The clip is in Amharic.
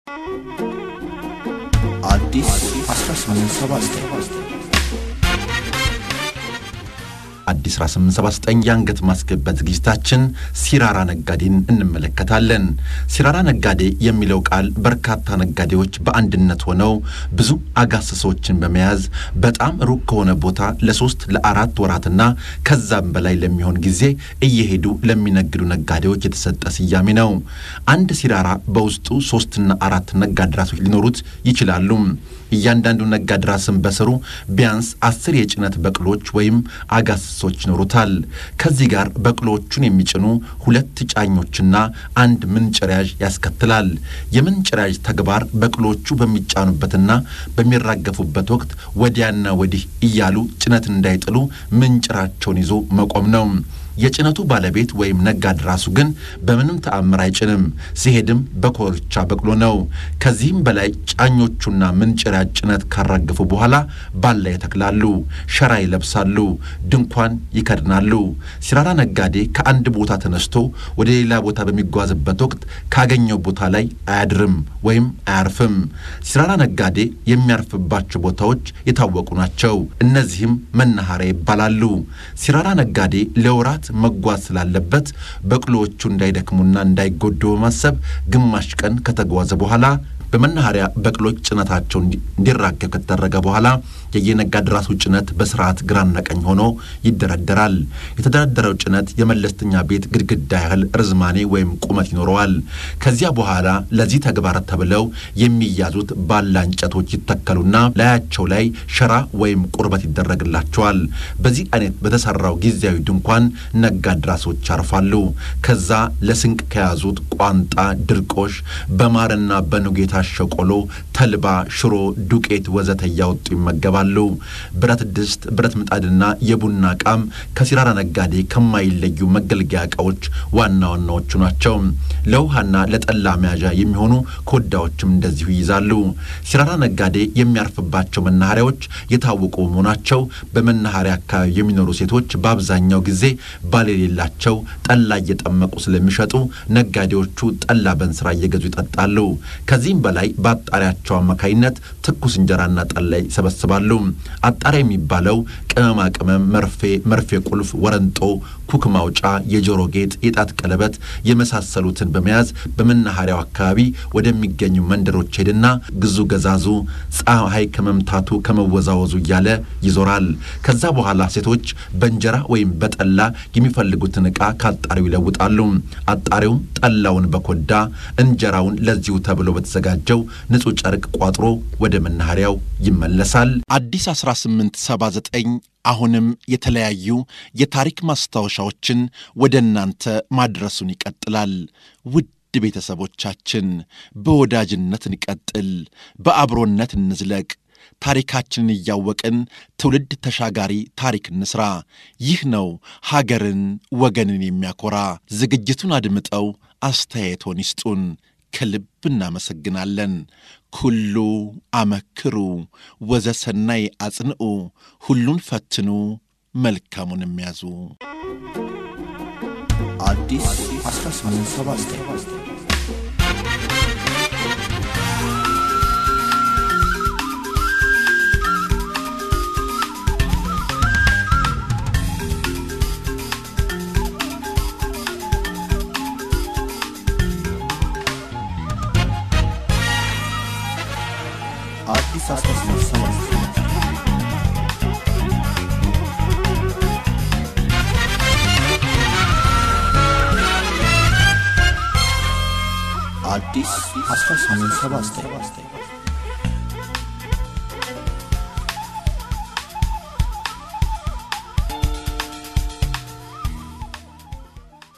አዲስ 1879 አዲስ 1879 የአንገት ማስገባት ዝግጅታችን ሲራራ ነጋዴን እንመለከታለን። ሲራራ ነጋዴ የሚለው ቃል በርካታ ነጋዴዎች በአንድነት ሆነው ብዙ አጋስሶችን በመያዝ በጣም ሩቅ ከሆነ ቦታ ለሶስት ለአራት ወራትና ከዛም በላይ ለሚሆን ጊዜ እየሄዱ ለሚነግዱ ነጋዴዎች የተሰጠ ስያሜ ነው። አንድ ሲራራ በውስጡ ሶስትና አራት ነጋዴ ራሶች ሊኖሩት ይችላሉ። እያንዳንዱ ነጋዴ ራስን በስሩ ቢያንስ አስር የጭነት በቅሎች ወይም አጋስሶች ይኖሩታል። ከዚህ ጋር በቅሎቹን የሚጭኑ ሁለት ጫኞችና አንድ ምንጭሪያዥ ያስከትላል። የምንጭሪያዥ ተግባር በቅሎቹ በሚጫኑበትና በሚራገፉበት ወቅት ወዲያና ወዲህ እያሉ ጭነት እንዳይጥሉ ምንጭራቸውን ይዞ መቆም ነው። የጭነቱ ባለቤት ወይም ነጋዴ ራሱ ግን በምንም ተአምር አይጭንም። ሲሄድም በኮርቻ በቅሎ ነው። ከዚህም በላይ ጫኞቹና ምንጭሪያ ጭነት ካራገፉ በኋላ ባላ ይተክላሉ፣ ሸራ ይለብሳሉ፣ ድንኳን ይከድናሉ። ሲራራ ነጋዴ ከአንድ ቦታ ተነስቶ ወደ ሌላ ቦታ በሚጓዝበት ወቅት ካገኘው ቦታ ላይ አያድርም ወይም አያርፍም። ሲራራ ነጋዴ የሚያርፍባቸው ቦታዎች የታወቁ ናቸው። እነዚህም መናኸሪያ ይባላሉ። ሲራራ ነጋዴ ለወራት መጓዝ ስላለበት በቅሎዎቹ እንዳይደክሙና እንዳይጎዱ በማሰብ ግማሽ ቀን ከተጓዘ በኋላ በመናኸሪያ በቅሎች ጭነታቸው እንዲራገብ ከተደረገ በኋላ የየነጋዴ ራሱ ጭነት በስርዓት ግራና ቀኝ ሆኖ ይደረደራል። የተደረደረው ጭነት የመለስተኛ ቤት ግድግዳ ያህል ርዝማኔ ወይም ቁመት ይኖረዋል። ከዚያ በኋላ ለዚህ ተግባር ተብለው የሚያዙት ባላ እንጨቶች ይተከሉና ላያቸው ላይ ሸራ ወይም ቁርበት ይደረግላቸዋል። በዚህ አይነት በተሰራው ጊዜያዊ ድንኳን ነጋዴ ራሶች ያርፋሉ። ከዛ ለስንቅ ከያዙት ቋንጣ፣ ድርቆሽ፣ በማርና በኑግ የታሸ ቆሎ፣ ተልባ፣ ሽሮ፣ ዱቄት ወዘተ እያወጡ ይመገባሉ። ብረት ድስት፣ ብረት ምጣድና የቡና ዕቃም ከሲራራ ነጋዴ ከማይለዩ መገልገያ ዕቃዎች ዋና ዋናዎቹ ናቸው። ለውሃና ለጠላ መያዣ የሚሆኑ ኮዳዎችም እንደዚሁ ይይዛሉ። ሲራራ ነጋዴ የሚያርፍባቸው መናኸሪያዎች የታወቁ በመሆናቸው በመናኸሪያ አካባቢ የሚኖሩ ሴቶች በአብዛኛው ጊዜ ባል የሌላቸው ጠላ እየጠመቁ ስለሚሸጡ ነጋዴዎቹ ጠላ በእንስራ እየገዙ ይጠጣሉ። ከዚህም በላይ በአጣሪያቸው አማካይነት ትኩስ እንጀራና ጠላ ይሰበስባሉ። አጣሪያ የሚባለው ቅመማ ቅመም፣ መርፌ፣ መርፌ ቁልፍ፣ ወረንጦ፣ ኩክ ማውጫ፣ የጆሮ ጌጥ፣ የጣት ቀለበት የመሳሰሉትን በመያዝ በመናኸሪያው አካባቢ ወደሚገኙ መንደሮች ሄድና ግዙ ገዛዙ ፀሐይ ከመምታቱ ከመወዛወዙ እያለ ይዞራል። ከዛ በኋላ ሴቶች በእንጀራ ወይም በጠላ የሚፈልጉትን ዕቃ ከአጣሪው ይለውጣሉ። አጣሪውም ጠላውን በኮዳ እንጀራውን ለዚሁ ተብሎ በተዘጋጀው ንጹሕ ጨርቅ ቋጥሮ ወደ መናኸሪያው ይመለሳል። አዲስ 1879 አሁንም የተለያዩ የታሪክ ማስታወሻዎችን ወደ እናንተ ማድረሱን ይቀጥላል። ውድ ቤተሰቦቻችን በወዳጅነት እንቀጥል፣ በአብሮነት እንዝለቅ። ታሪካችንን እያወቅን ትውልድ ተሻጋሪ ታሪክ እንስራ። ይህ ነው ሀገርን ወገንን የሚያኮራ። ዝግጅቱን አድምጠው አስተያየቶን ይስጡን። ከልብ እናመሰግናለን። ኩሉ አመክሩ ወዘሰናይ አጽንዑ፣ ሁሉን ፈትኑ መልካሙን የሚያዙ አዲስ 1879 አዲስ 1879 አዲስ 1879